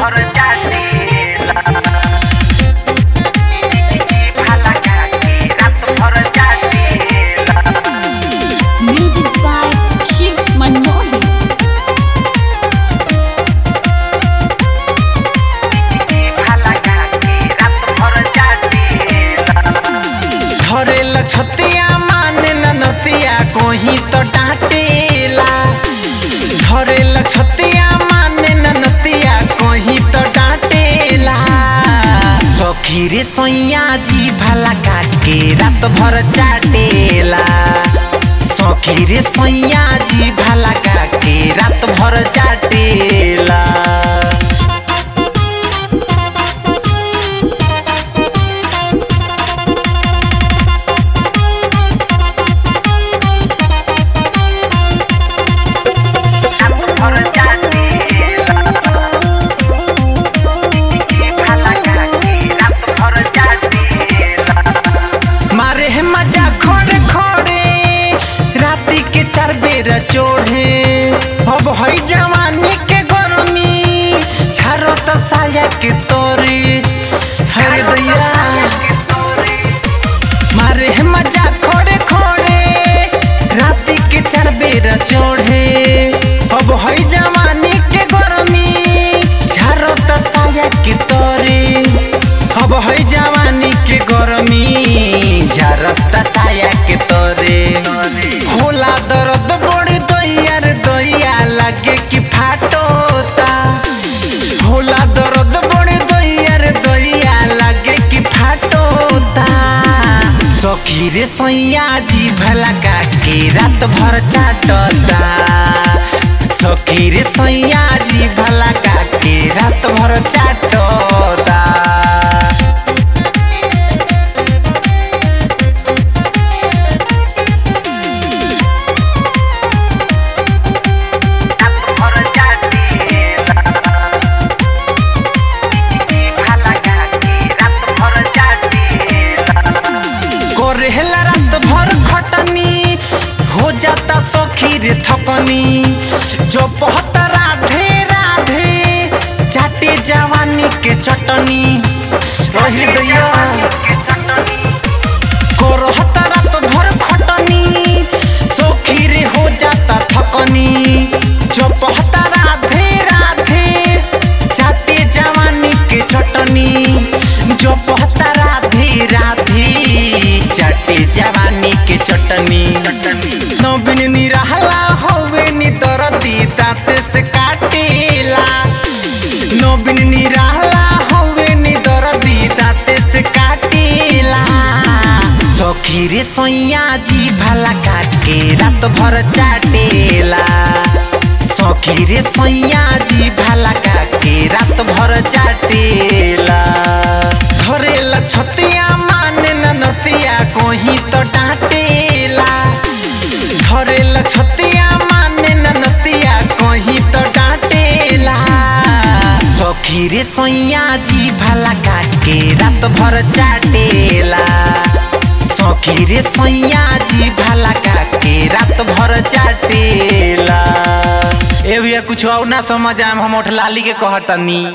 भर जातेला भाला काके रात भर जातेला Music by Shiv Manmohan. भाला काके रात भर जातेला धरेला छतिया माने न नतिया कोही तो डांटेला धरेला छतिया माने न नतिया कोही तो डांटेला सखी रे सैया जी भला काके रात भर चाटेला सखी रे सैया जी भला काके रात भर चाटेला रात भर जातेला भाला काके रात भर जातेला मारे है मजा खोड़े खोड़े राती के चार बेर चोढ़े अब है जवानी के गरमी झारो तो साया के तोरी हर दैया मारे है मजा खोड़े खोड़े राती के चार बेर चोढ़े अब है जवानी के गरमी झारो तो साया के तोरी अब है जवानी के गरमी झरता साया के तोरे होला दर्द बड़ी दैया रे दैया लगे कि फाटोता होला दर्द बड़ी दैया रे दैया लगे कि फाटोता सखी रे सैया जी भला काके रात भर चाटता सखी रे सैया जी भला काके रात भर चाटता रात भर जातेला भाला काके रात भर जातेला करेला रात भर खटनी हो जाता सखी रे थकनी जो बहुत राधे राधे चाटे जवानी के चटनी रही दैया करहता रात भर खटनी सखी रे हो जाता थकनी जो बहुत राधे राधे चाटे जवानी के चटनी जो बहुत राधे राधे चाटे जवानी के चटनी नवीन निराला होवे नी दरदी दांत से काटेला नवीन निराला होवे नी दरदी दांत से काटेला सखी रे सैया जी भला काके रात भर चाटेला सखी रे सैया जी भला काके रात भर चाटेला धरेला छतिया माने न नतिया कोही तो डांटेला धरेला छतिया माने न नतिया कोही तो डांटेला सखी रे सैया जी भला काके रात भर चाटेला सखी रे सैया जी भला काके रात भर चाटेला ए भैया कुछ और ना समझ आम हम लाली के कहतनी